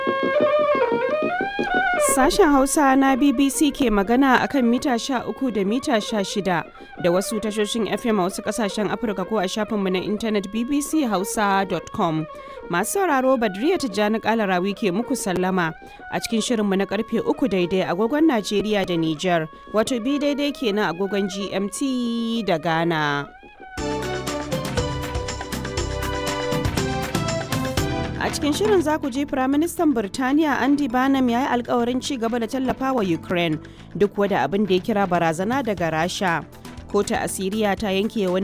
Sashen Hausa na BBC ke magana akan mita 13 da mita 16 da wasu tashoshin FM a wasu kasashen Afirka ko a shafinmu na intanet bbchausa.com. Masu sauraro Badriya Tijjani Kalarawi ke muku sallama a cikin shirinmu na karfe 3 daidai agogon Najeriya da Nijar, wato bi daidai kenan agogon GMT da Ghana. A cikin shirin za ku ji Firaministan Birtaniya Andy Barnum ya yi alkawarin ci gaba da tallafa wa Ukraine duk wada abin da ya kira barazana daga Rasha. Kota Asiriya ta yanke wani